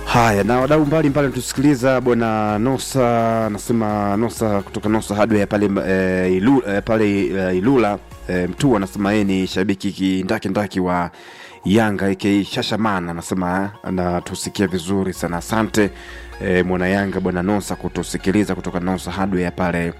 Haya, na wadau mbalimbali tusikiliza. Bwana Nosa anasema Nosa kutoka Nosa Hardware pale e, ilu, e, pale e, Ilula e, Mtua anasema yeye ni shabiki kindaki ndaki wa Yanga aka Shashamana, anasema anatusikia vizuri sana. Asante e, mwana Yanga bwana Nosa kutusikiliza kutoka Nosa Hardware pale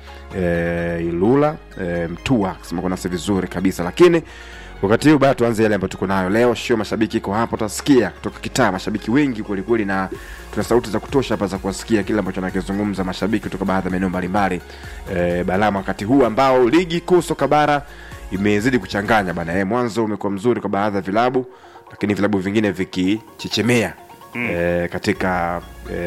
e, Ilula e, Mtua, akisema kwa nasi vizuri kabisa, lakini wakati huu bado tuanze yale ambayo tuko nayo leo. Sio mashabiki iko hapo, utasikia kutoka kitaa mashabiki wengi kweli kweli, na tuna sauti za kutosha hapa za kuwasikia kile ambacho anakizungumza mashabiki kutoka baadhi ya maeneo mbalimbali e, Balama, wakati huu ambao ligi kuu soka bara imezidi kuchanganya bana. E, mwanzo umekuwa mzuri kwa baadhi ya vilabu, lakini vilabu vingine vikichechemea mm. e, katika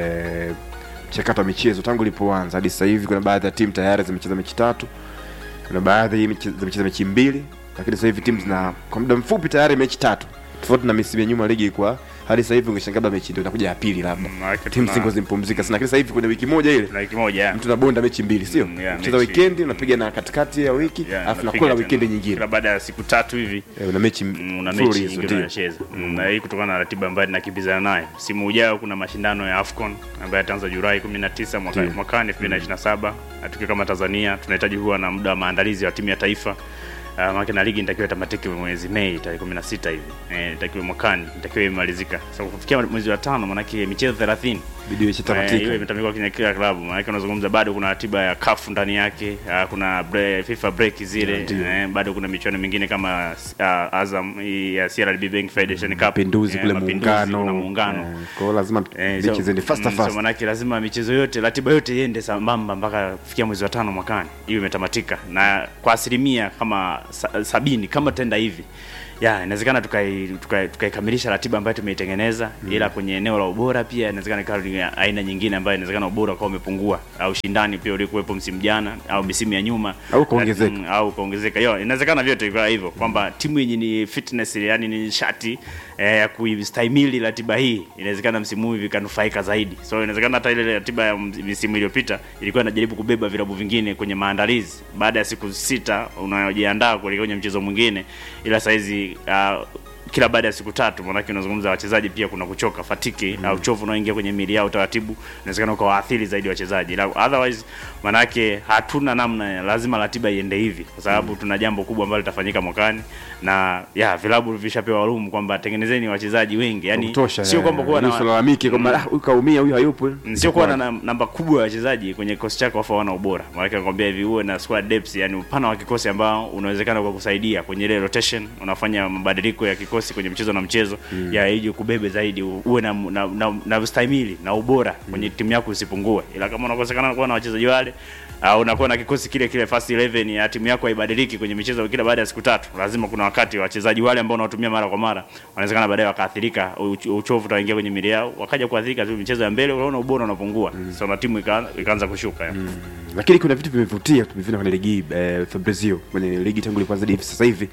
e, mchakato wa michezo tangu ilipoanza hadi sasa hivi. Kuna baadhi ya timu tayari zimecheza mechi tatu, kuna baadhi zimecheza mechi mbili lakini sasa hivi timu zina kwa muda mfupi tayari mechi tatu, tofauti na misimu ya nyuma ligi ilikuwa hadi sasa hivi ungeshangaa labda mechi ndio inakuja ya pili labda timu zingo zimpumzika sana, lakini sasa hivi kwenye wiki moja ile wiki moja mtu anabonda mechi mbili, sio Mm, yeah, mcheza mechi- weekend unapiga na katikati ya wiki Yeah, alafu unapiga nakula tena. weekend nyingine Kila baada ya siku tatu hivi Eh, una mechi mm, una mfululizo, mechi nyingine ndio. unacheza Mm, na hii kutokana na ratiba ambayo tunakimbizana nayo. Msimu ujao kuna mashindano ya AFCON ambayo yataanza Julai 19 mwaka, Ndio. mwakani 2027 na tukiwa kama Tanzania tunahitaji kuwa na muda wa maandalizi wa timu ya taifa Uh, maana na ligi nitakiwa itamatiki mwezi Mei tarehe 16 hivi. Eh, itakiwa mwakani nitakiwa imalizika. Sasa kufikia mwezi wa tano maana michezo 30 Bidii Eh, ishatamatika. hiyo imetamikwa kwenye kila klabu. Maana unazungumza bado kuna ratiba ya CAF ndani yake, ah, kuna bre, FIFA break zile, Ndio. eh, bado kuna michuano mingine kama uh, Azam hii ya CRDB Bank Federation Cup, mapinduzi eh, kule mapinduzi, muungano kuna muungano. eh, kwa hiyo lazima Eh, mechi so- ziende fast mm, so fast manake lazima michezo yote ratiba yote iende sambamba mpaka kufikia mwezi wa tano mwakani hiyo imetamatika na kwa asilimia kama sa, sabini kama tenda hivi ya inawezekana tukai- tukai- tukaikamilisha ratiba ambayo tumeitengeneza ila kwenye eneo la ubora pia inawezekana ikawa ni aina nyingine ambayo inawezekana ubora ukawa umepungua au ushindani pia ulikuwepo msimu jana au misimu ya nyuma Au kuongezeka. Mm, au kuongezeka hiyo inawezekana vyote ikawa hivyo kwamba timu yenye ni fitness yani ni nishati eh, ya kuistahimili ratiba hii inawezekana msimu huu vikanufaika zaidi so inawezekana hata ile ratiba ya ms- misimu iliyopita ilikuwa inajaribu kubeba vilabu vingine kwenye maandalizi baada ya siku sita unayojiandaa kuelekea kwenye mchezo mwingine ila saizi uh, kila baada ya siku tatu maanake unazungumza wachezaji pia kuna kuchoka fatiki au uchovu unaoingia kwenye miili yao taratibu inawezekana ukawaathiri zaidi wachezaji Ila otherwise maanake hatuna namna lazima ratiba iende hivi kwa sababu tuna jambo kubwa ambalo litafanyika mwakani na ya vilabu vishapewa rumu kwamba tengenezeni wachezaji wengi yani kutosha sio kwamba kuwa na usilalamike kwamba "Ah, huyu kaumia huyu hayupo Mm, sio kuwa na nam- namba kubwa ya wachezaji kwenye kikosi chako afu hawana ubora. Maana nakwambia hivi uwe na squad depth, yani upana wa kikosi ambao unawezekana kwa kusaidia kwenye ile rotation, unafanya mabadiliko ya kikosi kwenye mchezo na mchezo mm. ya ije kubebe zaidi, u- uwe na na, na, na ustahimili na ubora kwenye timu yako usipungue. Ila kama unakosekana kuwa na wachezaji wale au unakuwa na kikosi kile kile first 11 ya timu yako haibadiliki kwenye michezo kila baada ya siku tatu, lazima kuna wakati wachezaji wale ambao unawatumia mara kwa mara wanawezekana baadaye wakaathirika, uch- uchovu utaingia kwenye miili yao, wakaja kuathirika tu michezo ya mbele, unaona ubora unapungua mm. so na timu ikaanza ikaanza kushuka mm. lakini kuna vitu vimevutia tumeviona kwenye ligi hii, eh, Fabrizio kwenye ligi tangu ilipoanza hadi hivi sasa hivi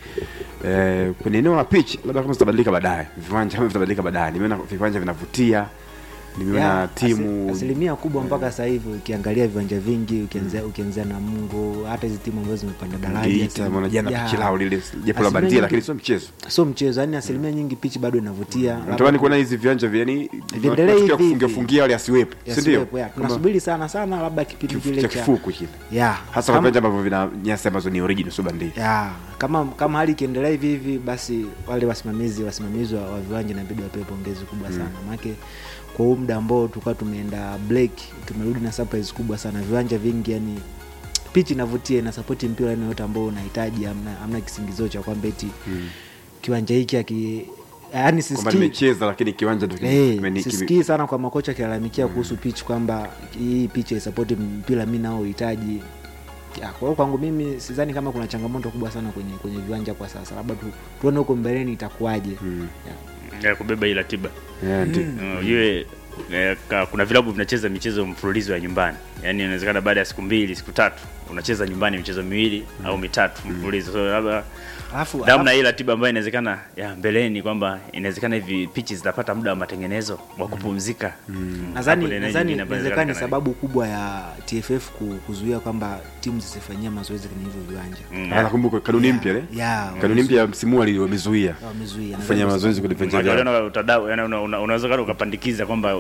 eh, kwenye eneo la pitch, labda kama zitabadilika baadaye, viwanja kama vitabadilika baadaye, nimeona viwanja vinavutia, nimeona Ya, timu asi- asilimia kubwa mpaka sasa hivi ukiangalia viwanja vingi ukianzia ukianzia na Mungu hata hizi timu ambazo zimepanda daraja Geita, asilim- maana jana ya, pichi lao lile japo la Asilimia bandia, nyingi- lakini sio mchezo. sio mchezo yani asilimia nyingi pichi bado inavutia Natamani kuona hizi viwanja vya yani Viendelee hivi hivi. fungia fungia wale asiwepo, si ndio? Yasiwepo, ya. Kama tunasubiri sana sana labda kipindi kile cha cha kifuku kile, ya hasa kwa kama- viwanja ambavyo vina nyasi ambazo ni original, sio bandia. ya kama kama hali ikiendelea hivi hivi basi wale wasimamizi wasimamizi wa, wa viwanja inabidi wapewe pongezi kubwa sana maanake kwa huu muda ambao tulikuwa tumeenda break tumerudi na surprise kubwa sana viwanja vingi yani pichi inavutia inasapoti mpira aina yote ambao unahitaji amna, amna kisingizio cha kwamba eti kiwanja hiki aki yani Kwamba sisikii nimecheza lakini kiwanja ndio kime- Hey, kimeni- kime- sisikii sana kwa makocha akilalamikia kuhusu pitch kwamba hii pitch haisapoti mpira mi nao uhitaji Ya, kwa hiyo kwangu mimi sidhani kama kuna changamoto kubwa sana kwenye kwenye viwanja kwa sasa labda tu, tuone huko mbeleni itakuwaje Ya. ya kubeba hii ratiba Yeah, ndio. Uh, iwe eh, ka- kuna vilabu vinacheza michezo mfululizo ya nyumbani yaani inawezekana baada ya siku mbili siku tatu unacheza nyumbani michezo miwili au mitatu mfululizo so labda Alafu- namna hii ratiba ambayo inawezekana ya mbeleni kwamba inawezekana hivi pichi zitapata muda wa matengenezo wa kupumzika nadhani Hapo ndio nadhani nyingine ambayo inawezekana ni inawezekana sababu kubwa ya TFF ku- kuzuia kwamba timu zisifanyia mazoezi kwenye hivyo viwanja Mm. Ah, nakumbuka kanuni mpya ile ya kanuni mpya ya msimu huu wamezuia wamezuia kufanya mazoezi kwenye viwanja Unajua, vyao. unaona utadau yani una- una- unaweza kana ukapandikiza kwamba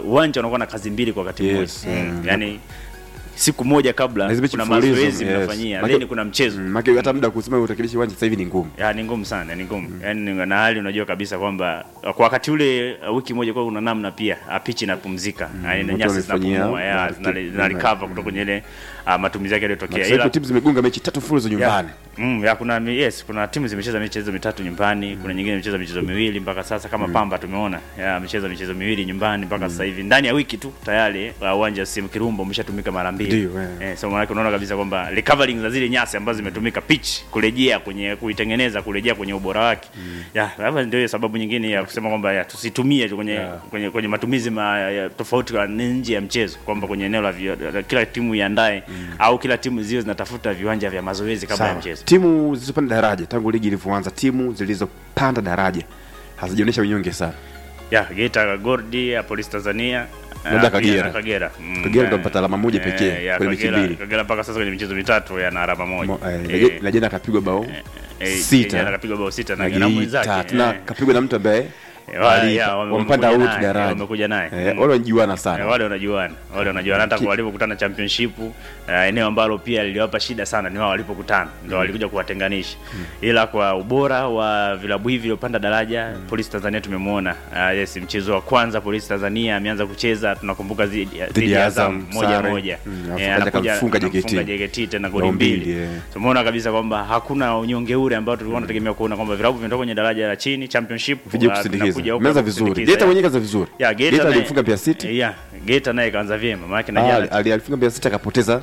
uwanja unakuwa na kazi mbili kwa wakati mmoja Yes, mm. yani siku moja kabla Na hizi mechi kuna mfululizo, mazoezi yes. mnafanyia Maki- then kuna mchezo Mm, maki hata muda wa kusema utakilisha uwanja sasa hivi ni ngumu ya ni ngumu sana ni ngumu mm. yani na hali unajua kabisa kwamba kwa wakati ule uh, wiki moja kwa una namna pia uh, pitch inapumzika mm. yani na watu nyasi wamefanyia, zinapumua ya na- zina- zina recover kutoka kwenye ile uh, matumizi yake yaliyotokea Sasa hivi timu zimegonga mechi tatu mfululizo nyumbani Mm, ya kuna mi- yes kuna timu zimecheza michezo mitatu nyumbani kuna nyingine imecheza michezo miwili mpaka sasa kama Pamba tumeona ya amecheza michezo miwili nyumbani mpaka sasa hivi ndani ya wiki tu tayari uh, uwanja wa Sim Kirumba umeshatumika mara mbili Ndio, eh. eh, so maana unaona kabisa kwamba recovering za zile nyasi ambazo zimetumika pitch kurejea kwenye kuitengeneza kurejea kwenye ubora wake ya labda ndio hiyo sababu nyingine ya kusema kwamba ya tusitumie tu kwenye, kwenye kwenye matumizi ma, ya, tofauti kwa nje ya mchezo kwamba kwenye eneo la, vi- la kila timu iandae au kila timu ziwe zinatafuta viwanja vya mazoezi kabla ya Sawa. mchezo timu zilizopanda daraja tangu ligi ilivyoanza timu zilizopanda daraja hazijaonyesha unyonge sana ya Geita Gordi ya Polisi Tanzania Labda ah, pia Kagera. na Kagera Mm, Kagera ndo eh, mpata alama moja eh, pekee ya kwenye mechi Kagera- mbili. Kagera mpaka sasa kwenye michezo mitatu yana alama moja Mo- eh, Eh, Leje- Lejenda akapigwa bao eh, sita jana kapigwa bao sita na na na Geita mwenzake tena eh. kapigwa na mtu ambaye Eh, wa- ali- ya, wame- wampanda wamekuja out naye, daraja wamekuja naye. Eh, Mm. wale wanajuana Eh, sana wale wanajuana wale wanajuana hata kwa walipokutana championship uh, eneo ambalo pia liliwapa shida sana ni wao walipokutana ndio walikuja kuwatenganisha ila kwa ubora wa vilabu hivi viliopanda daraja polisi tanzania tumemwona uh, yes mchezo wa kwanza polisi tanzania ameanza kucheza tunakumbuka dhidi dhidi ya azam Azam, moja sare. moja Mm, Eh, alafu kaja anakuja- kamfunga anamfunga JKT. JKT tena Bao goli mbili, mbili eh. tumeona kabisa kwamba hakuna unyonge ule ambao tulikuwa tunategemea kuona kwamba vilabu vinatoka kwenye daraja la chini championship vije uh, kusindikiza vinakuja huko meza vizuri kusindikiza, Geita yeah. mwenyewe kaza vizuri Ya, Geita Geita naye- alimfunga Mbeya City Yeah, Geita naye kaanza vyema maana na Ah, jana ali- alifunga Mbeya City akapoteza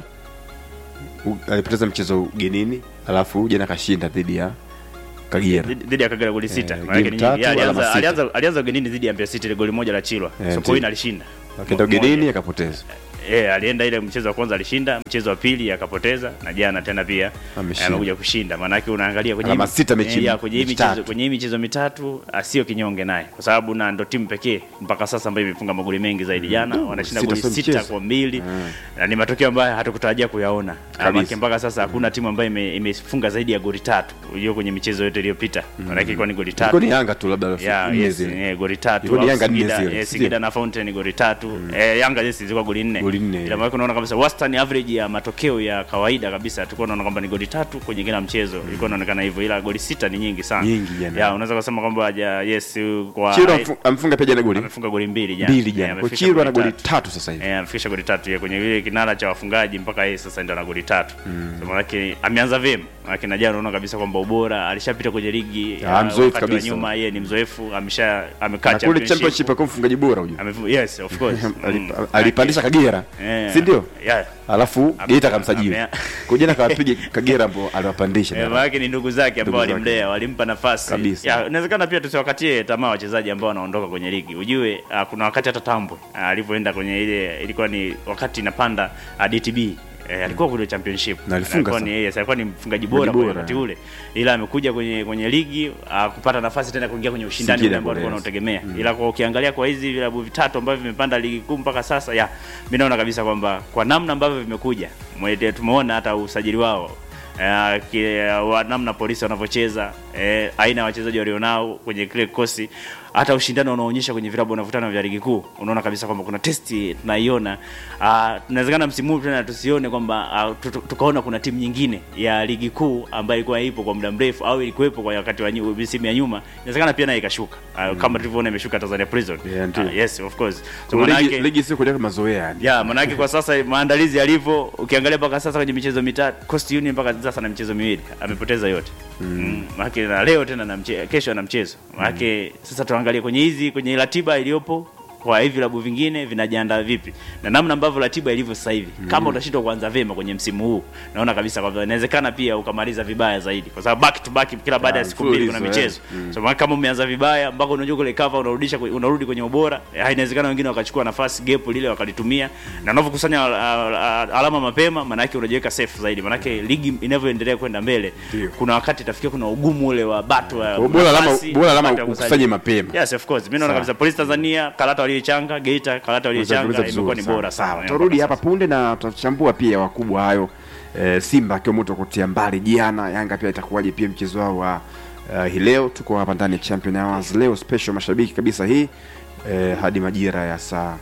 u- alipoteza mchezo ugenini alafu jana kashinda dhidi ya Kagera dhidi dhidi ya Kagera goli sita. Eh, Maana yake game ni tatu, nyingi. Yeah, alama alianza sita. alianza alianza ugenini dhidi ya Mbeya City ile goli moja la Chilwa. Eh, Sokoine ndio. alishinda. akaenda Moja. ugenini akapoteza Eh, alienda ile mchezo wa kwanza alishinda, mchezo wa pili akapoteza na jana tena pia Ameshinda. amekuja kushinda. Maana yake unaangalia kwenye Alama hii- sita mechi- eh, ya, kwenye hii mechi michezo tatu. kwenye hii michezo mitatu asio kinyonge naye kwa sababu na ndo timu pekee mpaka sasa ambayo imefunga magoli mengi zaidi jana wanashinda sita goli sio sita mchezo. kwa mbili na ni matokeo ambayo hatukutarajia kuyaona Kabisa. Maana mpaka sasa hakuna timu ambayo ime- imefunga zaidi ya goli tatu hiyo kwenye michezo yote iliyopita maana yake ilikuwa ni goli tatu ilikuwa ni Yanga tu labda ya nne yes, zile. eh, goli tatu Ilikuwa ni au Yanga nne Singida, zile, eh, si Singida ndio? na Fountain goli tatu eh, Yanga yes zilikuwa goli nne Goli nne, ila yeah. maana unaona kabisa wastani average ya matokeo ya kawaida kabisa tulikuwa tunaona kwamba ni goli tatu kwenye kila mchezo ilikuwa inaonekana hivyo ila goli sita ni nyingi sana Nyingi jana. ya unaweza kusema kwamba ja, yes kwa Chirwa amfu- amfunga pia jana goli amefunga goli mbili jana mbili Eh, jana kwa amefikisha Chirwa na goli tatu. tatu sasa hivi Eh, amefikisha goli tatu ya kwenye ile kinara cha wafungaji mpaka yeye sasa ndio ana goli tatu. Mm. So maana ameanza vyema. Maana na jana unaona kabisa kwamba ubora alishapita kwenye ligi Ah, uh, mzoefu wakati wa kabisa. nyuma yeye ni mzoefu amesha amekaa na kule championship akawa mfungaji bora huyo Amefu- yes of course. Mm. Alip- alipandisha Kagera Eh, si ndio Yeah. alafu Ame- Geita akamsajili ame- kwa jana kawapiga Kagera ambao aliwapandisha Eh, daraja. maana ni ndugu zake ambao Ndugu zake. walimlea, walimpa nafasi. Kabisa. Ya, inawezekana pia tusiwakatie tamaa wachezaji ambao wanaondoka kwenye ligi. Ujue uh, kuna wakati hata Tambwe uh, alivyoenda kwenye ile ilikuwa ni wakati inapanda uh, DTB Eh, alikuwa kule championship Na alifunga alikuwa sana. ni yes, alikuwa ni mfungaji bora bora, kwa wakati eh. ule, ila amekuja kwenye kwenye ligi uh, kupata nafasi tena kuingia kwenye ushindani Singida ule ambao alikuwa Bullets. anategemea. Ila kwa ukiangalia kwa hizi vilabu vitatu ambavyo vimepanda ligi kuu mpaka sasa, ya mimi naona kabisa kwamba kwa namna ambavyo vimekuja, mwe- tumeona hata usajili wao Eh, ki- wa namna polisi wanavyocheza eh, aina ya wachezaji walionao kwenye kile kikosi hata ushindano unaonyesha kwenye vilabu wanavyotana vya ligi kuu unaona kabisa kwamba kuna testi tunaiona uh, tunawezekana msimu huu tena tusione kwamba uh, tu- tu- tukaona kuna timu nyingine ya ligi kuu ambayo ilikuwa ipo kwa muda mrefu au ilikuwepo kwa wakati wa nyu- misimu ya nyuma inawezekana pia naye ikashuka uh, kama tulivyoona imeshuka Tanzania Prison Yeah, ndio. uh, yes of course so Kwa ligi, manake ligi sio kuja mazoea yani ya manake kwa sasa maandalizi yalivyo ukiangalia mpaka sasa kwenye michezo mitatu Coast Union mpaka sasa na michezo miwili amepoteza yote mm. manake na leo tena na mche, kesho ana mchezo manake sasa tuangalie kwenye hizi kwenye ratiba iliyopo kwa hivi vilabu vingine vinajiandaa vipi na namna ambavyo ratiba ilivyo sasa hivi kama utashindwa kuanza vema kwenye msimu huu naona kabisa kwamba inawezekana pia ukamaliza vibaya zaidi kwa sababu back to back kila baada ya Ah, siku mbili kuna mfululizo, michezo so maana kama umeanza vibaya mpaka unajua kule cover unarudisha kwe- unarudi kwenye ubora eh, inawezekana wengine wakachukua nafasi gap lile wakalitumia na unavyokusanya al- al- al- alama mapema maana yake unajiweka safe zaidi maana yake ligi inavyoendelea kwenda mbele Ndio. kuna wakati itafikia kuna ugumu ule wa battle wa Kwa bora alama- nafasi, bora alama battle ya kusajili. ukusanye mapema. yes of course mimi naona Sawa. kabisa polisi Tanzania karata waliochanga Geita karata waliochanga imekuwa ni bora sana Tutarudi hapa punde na tutachambua pia wakubwa hayo e, Simba akiwa moto kutia mbali jana, Yanga pia itakuwaje pia mchezo wao wa uh, hii leo. Tuko hapa ndani ya Champion Hours leo special mashabiki kabisa hii e, hadi majira ya saa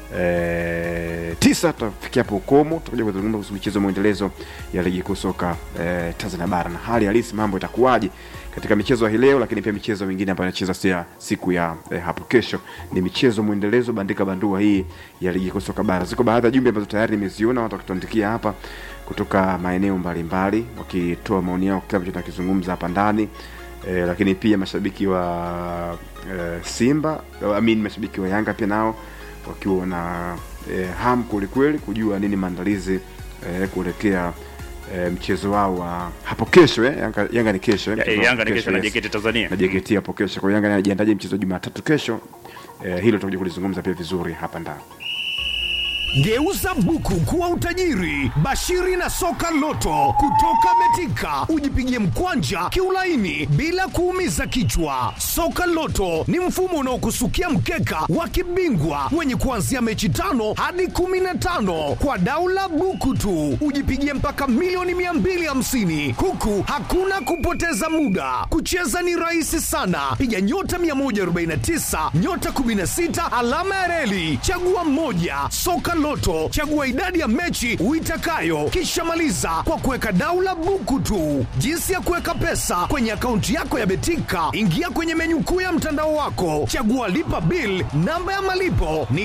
e, tisa tutafikia hapo ukomo tutakuja kuzungumza kuhusu michezo mwendelezo ya ligi kuu soka e, tanzania bara na hali halisi mambo itakuwaje katika michezo ya hii leo lakini pia michezo mingine ambayo inacheza sia siku ya eh, hapo kesho ni michezo mwendelezo bandika bandua hii ya ligi kuu soka bara ziko baadhi ya jumbe ambazo tayari nimeziona watu wakituandikia hapa kutoka maeneo mbalimbali wakitoa maoni yao kile ambacho tunakizungumza hapa ndani e, lakini pia mashabiki wa e, simba I mean, mashabiki wa yanga pia nao wakiwa na e, ham kwelikweli kujua nini maandalizi e, kuelekea e, mchezo wao wa hapo kesho eh? yanga, yanga ni kesho eh? Ya- Mchezo wa Yanga ni kesho na yes JKT Tanzania. na JKT hapo kesho. Kwa hiyo Yanga anajiandaje mchezo wa Jumatatu kesho? Eh, hilo tutakuja kulizungumza pia vizuri hapa ndani. Geuza buku kuwa utajiri. Bashiri na soka loto kutoka Betika, ujipigie mkwanja kiulaini bila kuumiza kichwa. Soka loto ni mfumo unaokusukia mkeka wa kibingwa wenye kuanzia mechi tano hadi kumi na tano kwa daula buku tu, ujipigie mpaka milioni 250 huku hakuna kupoteza muda. Kucheza ni rahisi sana, piga nyota 149 nyota 16 alama ya reli, chagua mmoja. Soka Loto, chagua idadi ya mechi uitakayo, kisha maliza kwa kuweka daula buku tu. Jinsi ya kuweka pesa kwenye akaunti yako ya Betika, ingia kwenye menyu kuu ya mtandao wako, chagua lipa bill. Namba ya malipo ni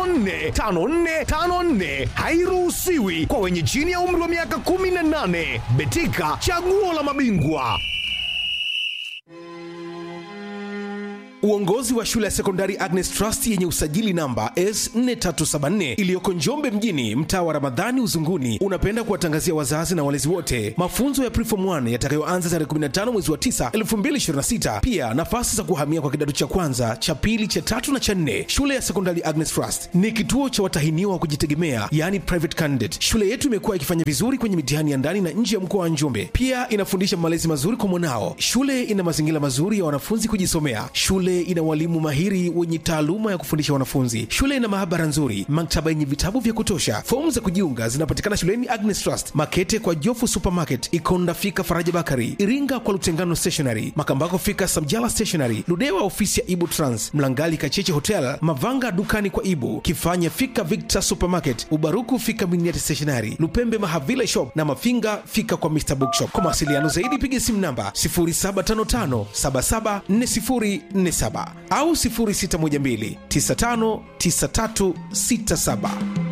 545454, hairuhusiwi kwa wenye chini ya umri wa miaka 18. Betika, chaguo la mabingwa. Uongozi wa shule ya sekondari Agnes Trust yenye usajili namba S4374 iliyoko Njombe mjini, mtaa wa Ramadhani Uzunguni, unapenda kuwatangazia wazazi na walezi wote mafunzo ya Preform 1 yatakayoanza tarehe 15 mwezi wa 9 2026. Pia nafasi za kuhamia kwa kidato cha kwanza, cha pili, cha tatu na cha nne. Shule ya sekondari Agnes Trust ni kituo cha watahiniwa wa kujitegemea, yani private candidate. Shule yetu imekuwa ikifanya vizuri kwenye mitihani ya ndani na nje ya mkoa wa Njombe. Pia inafundisha malezi mazuri kwa mwanao. Shule ina mazingira mazuri ya wanafunzi kujisomea. Shule ina walimu mahiri wenye taaluma ya kufundisha wanafunzi. Shule ina maabara nzuri, maktaba yenye vitabu vya kutosha. Fomu za kujiunga zinapatikana shuleni Agnes Trust, Makete kwa Jofu Supermarket, Ikonda fika Faraja Bakari, Iringa kwa Lutengano Stationery, Makambako fika Samjala Stationery, Ludewa ofisi ya Ibu Trans, Mlangali Kacheche Hotel, Mavanga dukani kwa Ibu, Kifanya fika Victor Supermarket, Ubaruku fika Miniati Stationery, Lupembe Mahavila Shop na Mafinga fika kwa Mr Bookshop. Kwa mawasiliano zaidi piga simu namba 0755774047 au 0612959367.